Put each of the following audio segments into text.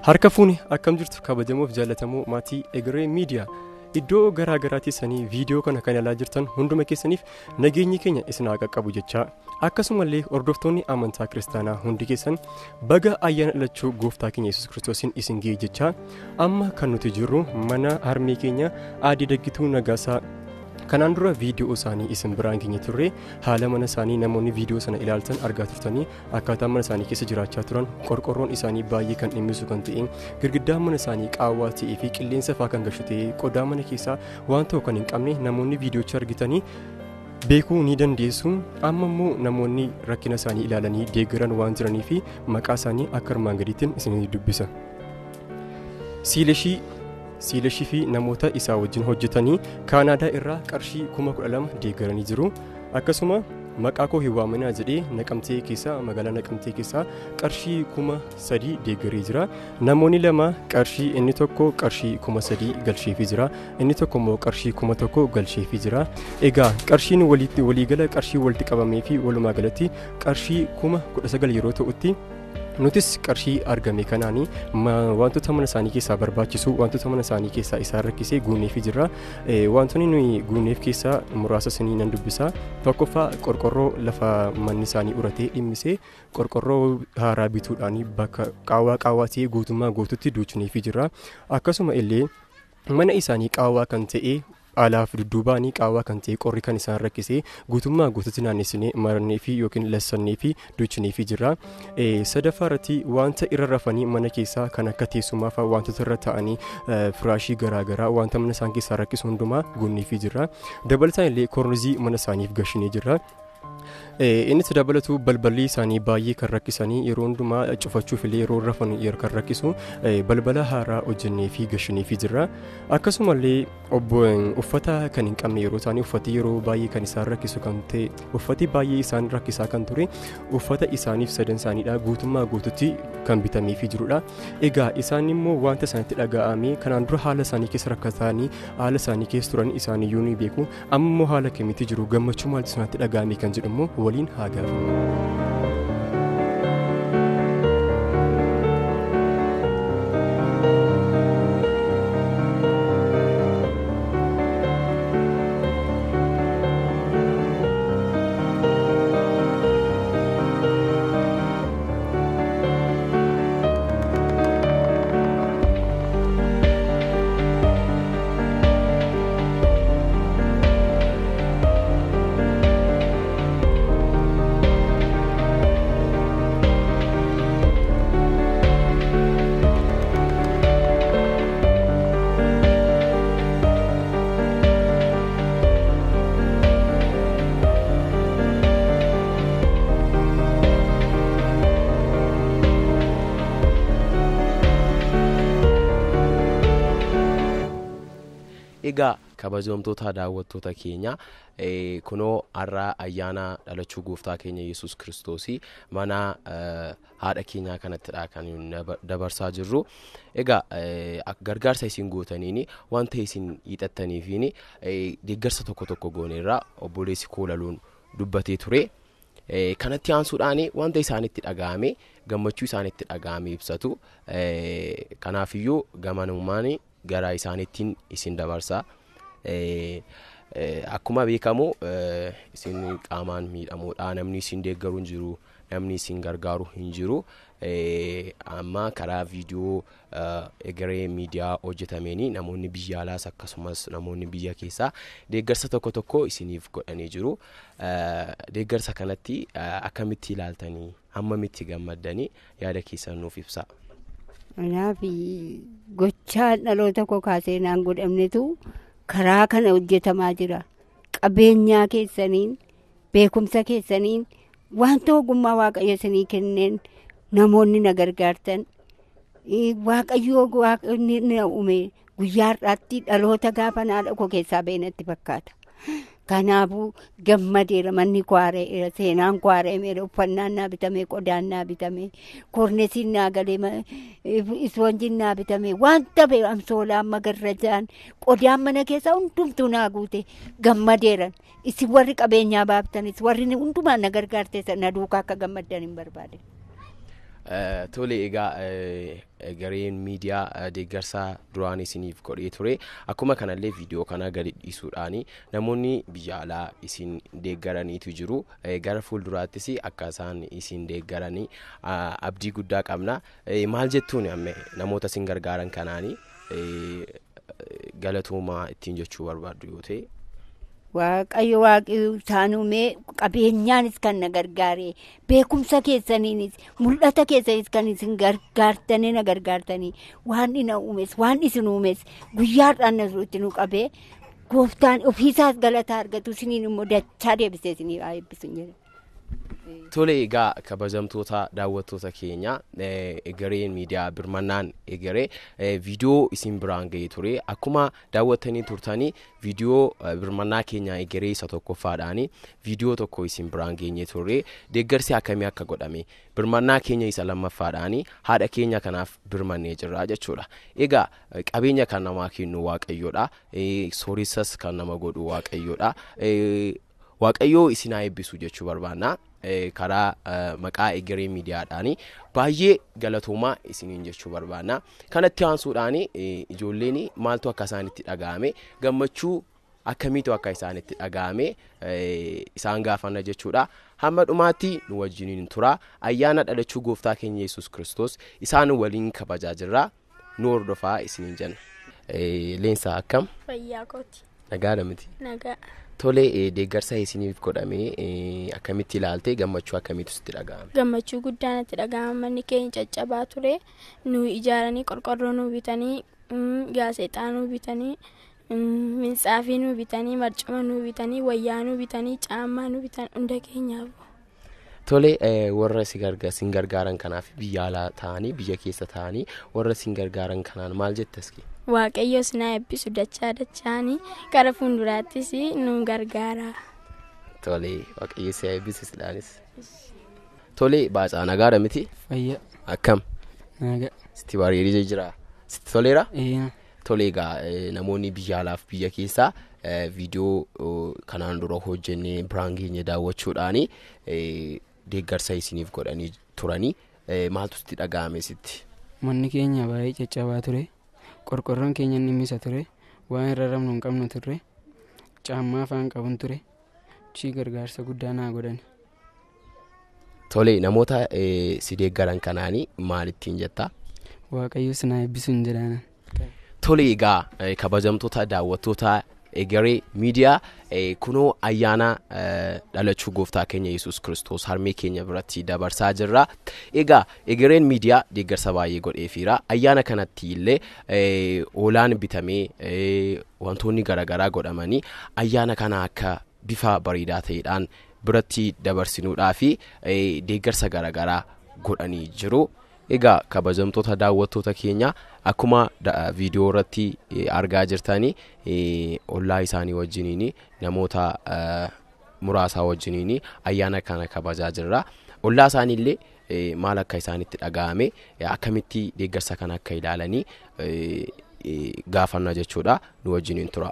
Harka fuuni akkam jirtu kabajamuuf jaallatamoo maatii Egeree Miidiyaa. Iddoo garaa garaatti sanii viidiyoo kana kan ilaalaa jirtan hunduma keessaniif nageenyi keenya isin haa qaqqabu jechaa akkasumallee hordoftoonni amantaa kiristaanaa hundi keessan baga ayyaana dhalachuu gooftaa keenya yesus kiristoosiin isin ga'e jechaa amma kan nuti jirru mana harmee keenya aadii daggituu nagaasaa kanaan dura viidiyoo isaanii isin biraan keenya turre haala mana isaanii namoonni viidiyoo sana ilaaltan argaa turtanii akkaataa mana isaanii keessa jiraachaa turan qorqorroon isaanii baay'ee kan dhimmisu kan ta'e girgiddaan mana isaanii qaawwaa ta'ee fi qilleensa faa kan gashu ta'e qodaa mana keessaa waan ta'u kan hin qabne namoonni viidiyoocha argitanii beekuu ni dandeessu amma immoo namoonni rakkina isaanii ilaalanii deeggaran waan jiranii fi maqaa isaanii akka armaan gadiittiin isinii dubbisa. Siilashii siilashii fi namoota isaa wajjin hojjetanii kaanaadaa irraa qarshii kuma kudha lama deeggaranii jiru akkasuma maqaa koo hin waaminaa jedhee naqamtee keessaa magaalaa naqamtee keessaa qarshii kuma sadii deeggaree jira namoonni lama qarshii inni tokko qarshii kuma sadii galcheefii jira inni tokko immoo qarshii kuma tokko galcheefii jira egaa qarshiin waliigala qarshii walitti qabamee fi walumaa galatti qarshii kuma kudha sagal yeroo ta'utti nutis qarshii argame kanaanii wantoota mana isaanii keessaa barbaachisu wantoota mana isaanii keessaa isaan rakkisee guunneefii jirra wantoonni nuyi guunneef keessaa muraasa isinii nan dubbisa tokkoffaa qorqorroo lafa manni isaanii uratee dhimmisee qorqorroo haaraa bituudhaan bakka qaawwaa qaawwaa ta'ee guutummaa guututti duuchineefii jirra akkasuma illee mana isaanii qaawwaa kan ta'e alaaf dudduubaanii qaawwaa kan ta'e qorri kan isaan rakkisee guutummaa guututti naannessinee marannee fi yookiin lassannee fi duuchinee fi jirra. Sadaffaa irratti wanta irra rafanii mana keessaa kan akka teessumaa fa'aa wantoota irra taa'anii firaashii garaagaraa wanta mana isaan keessaa rakkisu hundumaa guunnee fi jirra. Dabalataan illee kornizii mana isaaniif gashinee jirra. innis dabalatu balballi isaanii baay'ee kan rakkisanii yeroo hundumaa cufachuuf illee yeroo rafan kan rakkisu balbala haaraa hojjennee fi gashinee fi jirra akkasumallee uffata kan hin qabne yeroo isaanii uffati yeroo baay'ee kan isaan rakkisu kan ta'e uffati baay'ee isaan rakkisaa kan ture uffata isaaniif sadan isaaniidha guutummaa guututti kan bitamee fi jirudha egaa isaan immoo wanta isaanitti dhaga'ame kanaan dura haala isaanii keessa rakkatanii haala isaanii keessa turan isaaniyyuu ni beeku amma immoo haala kamitti jiru gammachuu maaltu isaanitti dhaga'ame kan jedhamu waliin haa gaafannu. egaa kabajamtoota daawwattoota keenya kunoo har'a ayyaana dhalachuu gooftaa keenya yesus kiristoosii mana haadha keenyaa kanattidha kan dabarsaa jirru egaa gargaarsa isin gootaniin wanta isin hiixattaniifiin deeggarsa tokko tokko gooneerra obboleessi koolaluun dubbatee ture. kanatti aansuudhaan wanta isaanitti dhaga'ame gammachuu isaanitti dhaga'ame ibsatu kanaafiyyuu gamanummaan gara isaanittiin isin dabarsa akkuma beekamu isin qaamaan miidhamuudha namni isin deeggaru hin jiru namni isin gargaaru hin jiru amma karaa viidiyoo egeree miidiyaa hojjetameen namoonni biyya alaas akkasumas namoonni biyya keessaa deeggarsa tokko tokko isiniif godhanii jiru deeggarsa kanatti akkamitti ilaaltanii hammamitti gammaddanii yaada keessan nuuf ibsa. Kanaaf gochaa dhaloota koo kaasee naan godhamnetu karaa kana hojjetamaa jira. Qabeenyaa keessaniin beekumsa keessaniin wanta ogummaa waaqayyo isinii kenneen namoonni na gargaartan waaqayyoo waaqni na uume guyyaa har'aatti dhaloota gaafa haadha koo keessaa beenatti fakkaata. Kanaafuu gammadeera manni kwaareera seenaan kwaareemeera uffannaan naa bitamee qodaan naa bitamee kornesiin naa galee ispoonjiin naa bitamee wanta ta'e amsoolaan magarrajaan qodaan mana keessaa hundumtuu naa guute gammadeeran isin warri qabeenyaa baaftanis warri hundumaan na gargaarteessa na duukaa akka gammaddan hin barbaade. Tole egaa gareen miidiyaa deeggarsaa duraan isiniif godhee ture akkuma kanallee viidiyoo kana gadi dhiisuudhaan namoonni biyya alaa isin deeggaraniitu jiru gara fuulduraattis akka isaan isin deeggaranii abdii guddaa qabna maal jettuun namoota isin gargaaran kanaanii galatoomaa ittiin jechuu barbaaddu yoo ta'e. Waaqayyo waaqii isaan uumee qabeenyaanis kan na gargaare beekumsa keessaniinis mul'ata keessanis kan isin gargaartanii na gargaartanii waan na uumes waan isin uumes guyyaadhaan na itti nu qabee gooftaan ofiisaas galataa argatu isiniin immoo dachaa deebisee isinii eebbisu jedha. Tole egaa kabajamtoota daawwattoota keenya egereen miidiyaa birmannaan egeree viidiyoo isin biraan ga'ee ture akkuma daawwattanii turtanii viidiyoo birmannaa keenya egeree isa tokkoffaadhaan viidiyoo tokko isin biraan geenye turre deeggarsi akkamii akka godhame birmannaa keenya isa lammaffaadhaan haadha keenya kanaaf birmannee jirra jechuudha egaa qabeenya kan namaa kennu waaqayyoodha sooressas kan nama godhu waaqayyoodha waaqayyoo isin haa eebbisu jechuu barbaanna. karaa maqaa egeree miidiyaadhaan baay'ee galatoomaa isiniin jechuu barbaanna kanatti aansuudhaan ijoolleen maaltu akka isaanitti dhaga'ame gammachuu akkamiitu akka isaanitti dhaga'ame isaan gaafanna jechuudha hamma dhumaatti nu wajjiniin tura ayyaana dhalachuu gooftaa keenya yesus kristos isaan waliin kabajaa jirra nu hordofaa isiniin jenna leensaa akkam Fayyaa kooti. nagaadha miti Nagaa. Tole deeggarsa isiniif godhame akkamitti ilaalte gammachuu akkamiitu sitti dhaga'ame. Gammachuu guddaa natti dhaga'ama manni keenya caccabaa ture nu ijaaranii qorqorroo nu bitanii gaazexaa nu bitanii minxaafii nu bitanii marcuma nu bitanii wayyaa nu bitanii caammaa nu bitan hunda keenyaaf. Tole warra isin gargaaran kanaaf biyya alaa ta'anii biyya keessa ta'anii warra isin gargaaran kanaan maal jettaski? Waaqayyo sinaa eebbisu dachaa dachaanii gara fuulduraattis nu gargaara. Tole waaqayyo si eebbisu sidhaanis. Tole baacaa nagaadha miti? Fayyaa. Akkam? Nagaa. Sitti bareedee jira? Sitti toleera? Eeyyam. Tole egaa namoonni biyya alaaf biyya keessaa viidiyoo kanaan dura hojjennee biraan keenya daawwachuudhaan deeggarsa isiniif godhanii turanii maaltu sitti dhaga'ame sitti? Manni keenya baay'ee caccabaa ture. Qorqorroon keenya ni misa ture. Waan irra rabnu hin qabnu turre. Caammaa afaan qabun ture. Chii gargaarsa guddaa naa godhan. Tole namoota si deeggaran kanaanii maal ittiin jettaa? Waaqayyo sinaa eebbisu hin jedhaanan. Tole egaa kabajamtoota daawwattoota egeree miidiyaa kunoo ayyaana dhalachuu gooftaa keenya yesus kristos harmee keenya biratti dabarsaa jirra egaa egereen miidiyaa deeggarsa baay'ee godheefiira ayyaana kanatti illee oolaan bitamee wantoonni garaagaraa godhamanii ayyaana kana akka bifa bareedaa ta'eedhaan biratti dabarsinuudhaa fi deeggarsa garaagaraa godhanii jiru. egaa kabajamtoota daawwattoota keenya akkuma viidiyoo irratti argaa jirtanii ollaa isaanii wajjiniin namoota muraasaa wajjiniin ayyaana kana kabajaa jirra ollaa isaaniillee maal akka isaanitti dhaga'ame akkamitti deeggarsa kana akka ilaalanii gaafanna jechuudha nu wajjiniin tura.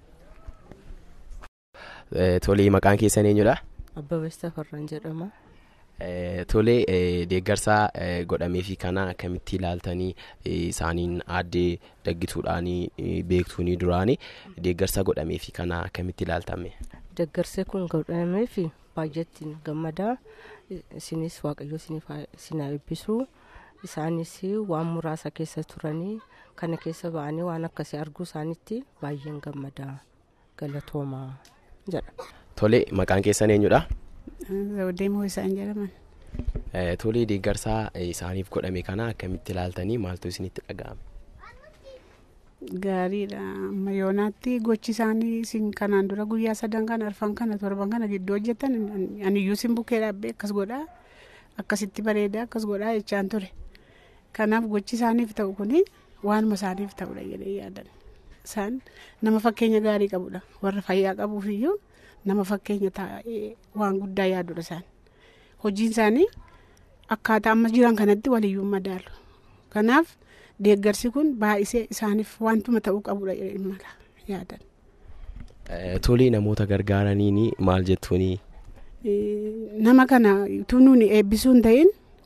Tolee maqaan keessan eenyudha? Abbabees Tafarraan jedhama. Tole deeggarsa godhamee fi kana akkamitti ilaaltanii isaaniin aaddee daggituudhaan beektuuni duraanii deeggarsa godhamee fi kana akkamitti ilaaltame. Deeggarsi kun godhamee fi baay'eetti gammadaa isinis waaqayyo isin eebbisu isaanis waan muraasa keessa turanii kana keessa ba'anii waan akkasii arguu isaanitti baay'een gammadaa galatoomaa jedha. Tole maqaan keessan eenyudha? Zawudeemoo isaan jedhaman. Tolee deeggarsaa isaaniif godhame kana akkamitti ilaaltanii maaltu isinitti dhaga'ame? Gaariidha. Amma yoonaatti gochi isaanii isin kanaan dura guyyaa sadan kana arfan kana torban kana gidduu hojjetan aniyyuu isin bukkee dhaabbee akkas godhaa akkasitti bareedaa akkas godhaa jechaan ture. Kanaaf gochi isaaniif ta'u kuni waanuma isaaniif ta'udha jedhee yaadan. Isaan nama fakkeenya gaarii qabudha. Warra fayyaa qabuuf iyyuu nama fakkeenya taa'ee waan guddaa yaadudha isaan. Hojiin isaanii akkaataa amma jiran kanatti waliyyuu madaalu. Kanaaf deeggarsi kun baay'isee isaaniif wantuma ta'uu qabudha mala yaadan. Tolee namoota gargaaraniin maal jettuuni? Nama kana utuu nuuni eebbisuu hin ta'in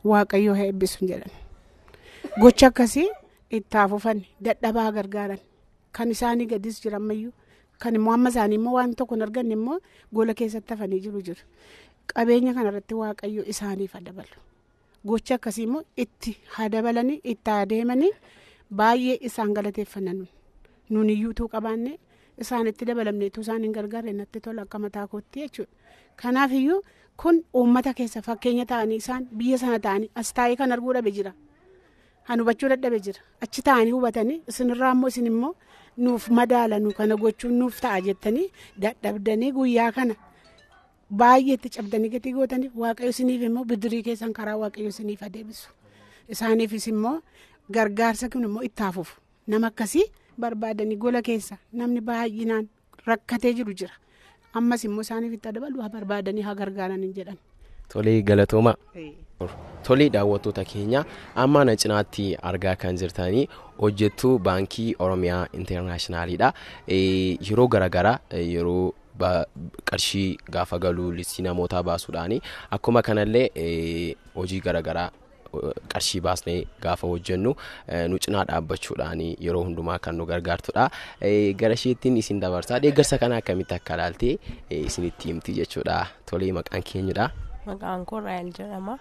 waaqayyoo haa eebbisu jedhan gocha akkasii itti hafuufan dadhabaa gargaaran kan isaanii gadis jirammayyuu kan immoo amma isaanii immoo waan tokko hin arganne immoo gola keessatti hafanii jiru jiru qabeenya kanarratti waaqayyo isaaniif haa dabalu gocha akkasii immoo itti haa dabalanii itti haa deemanii baay'ee isaan galateeffannan nun iyyuutuu qabaanne isaanitti dabalamneetu isaan hin gargaarre natti tola akka mataa kootti jechuudha kanaaf iyyuu kun uummata keessa fakkeenya ta'anii isaan biyya sana ta'anii as taa'ee kan arguu dhabe jira kan hubachuu dadhabe jira achi ta'anii hubatanii isinirraa immoo isin immoo nuuf madaala nu kana gochuun nuuf ta'a jettanii dadhabdanii guyyaa kana baay'eetti cabdanii gatii gootaniif waaqayyo isiniif immoo bidirii keessan karaa waaqayyo isiniif adeebisu isaaniifis immoo gargaarsa kun immoo itti hafuuf nama akkasii barbaadanii gola keessa namni baay'inaan rakkatee jiru jira ammas immoo isaaniif itti dabalu haa barbaadanii haa gargaaran jedhan. Tolee galatooma. Tolee daawwattoota keenya amma na cinaatti argaa kan jirtanii hojjettuu baankii Oromiyaa Intarnaashinaaliidha. Yeroo garaagaraa yeroo qarshii gaafa galuu listii namootaa baasuudhaani akkuma kanallee hojii garaagaraa qarshii baasnee gaafa hojjennu nu cinaa dhaabbachuudhaan yeroo hundumaa kan nu gargaartudha. Gara isheettiin isin dabarsaa deeggarsa kana akkamitti akka ilaaltee isinitti himti jechuudha. Tolee maqaan keenyudha. Maqaan koo Raayil jedhama.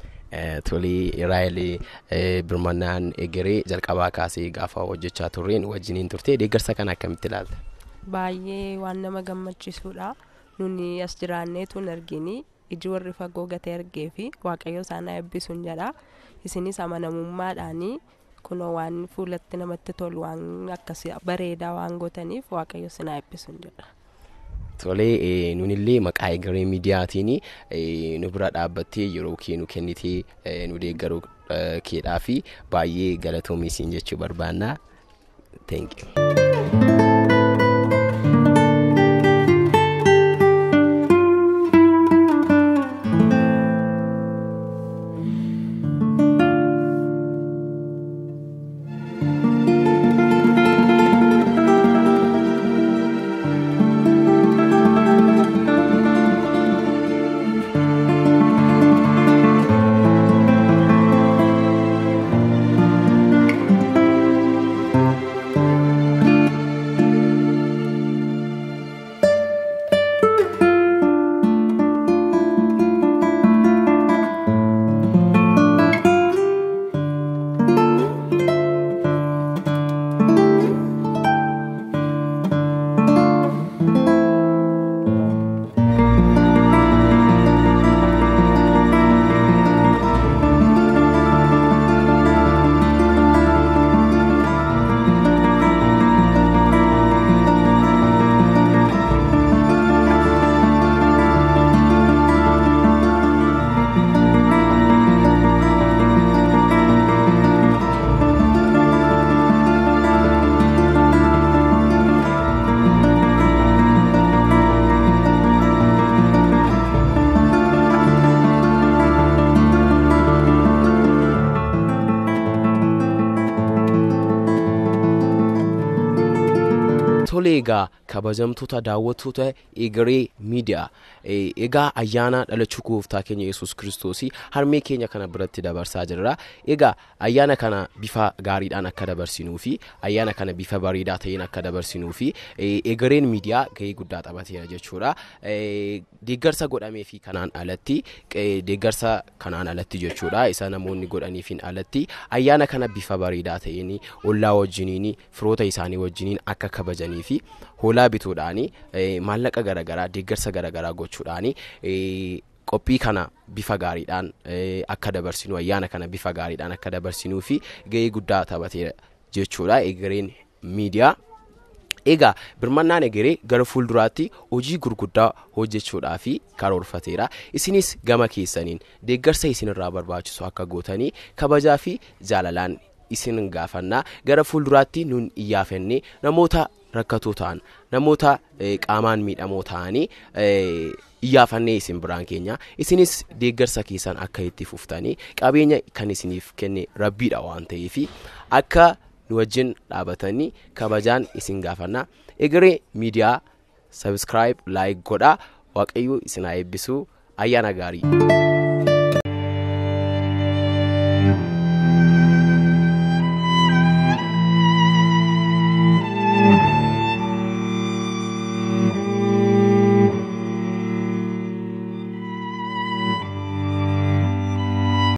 Tolee Raayil birmannaan egeree jalqabaa kaasee gaafa hojjechaa turreen wajjiniin turte deeggarsa kana akkamitti ilaalta? Baay'ee waan nama gammachiisudha. Nuni as jiraanneetu hin argini. iji warri fagoo gatee argee fi waaqayyo isaan eebbisuun jedha isinis amanamummaadhaanii kunoo waan fuulatti namatti tolu waan akkasii bareedaa waan gootaniif waaqayyo isin eebbisuun jedha. Tolee nunillee maqaa egeree miidiyaatiin nu bira dhaabbattee yeroo kee nu kennitee nu deeggaruu keedhaa fi baay'ee galatoomii siin jechuu barbaanna. Thank you. tolee egaa kabajamtoota daawwattoota egeree miidiyaa egaa ayyaana dhalachuu gooftaa keenya yesus kiristoosii harmee keenya kana biratti dabarsaa jirra egaa ayyaana kana bifa gaariidhaan akka dabarsinuu fi ayyaana kana bifa bareedaa ta'een akka dabarsinuu fi egereen miidiyaa gahee guddaa taphateera jechuudha deeggarsa godhamee fi kanaan alatti deeggarsa kanaan alatti jechuudha isa namoonni godhaniifin alatti ayyaana kana bifa bareedaa ta'een ollaa wajjiniin firoota isaanii wajjiniin akka kabajanii fi hoolaa bituudhaani maallaqa garaagaraa deeggarsa garaagaraa gochuudhaani qophii kana bifa gaariidhaan akka dabarsinu ayyaana kana bifa gaariidhaan akka dabarsinuu fi gahee guddaa taphateera jechuudha egereen miidiyaa. Egaa birmannaan egeree gara fuulduraatti hojii gurguddaa hojjechuudhaa fi karoorfateera. Isinis gama keessaniin deeggarsa isinirraa barbaachisu akka gootanii kabajaa fi jaalalaan isin gaafannaa gara fuulduraatti nun iyyaafannee namoota rakkatoo ta'an namoota qaamaan miidhamoo ta'anii iyyaafannee isin biraan keenya isinis deeggarsa keessan akka itti fuftanii qabeenya kan isiniif kenne rabbiidha waan ta'eef akka nu wajjin dhaabatanii kabajaan isin gaafannaa egeree miidiyaa sabiskiraayib laayik godhaa waaqayyo isin haa eebbisu ayyaana gaarii.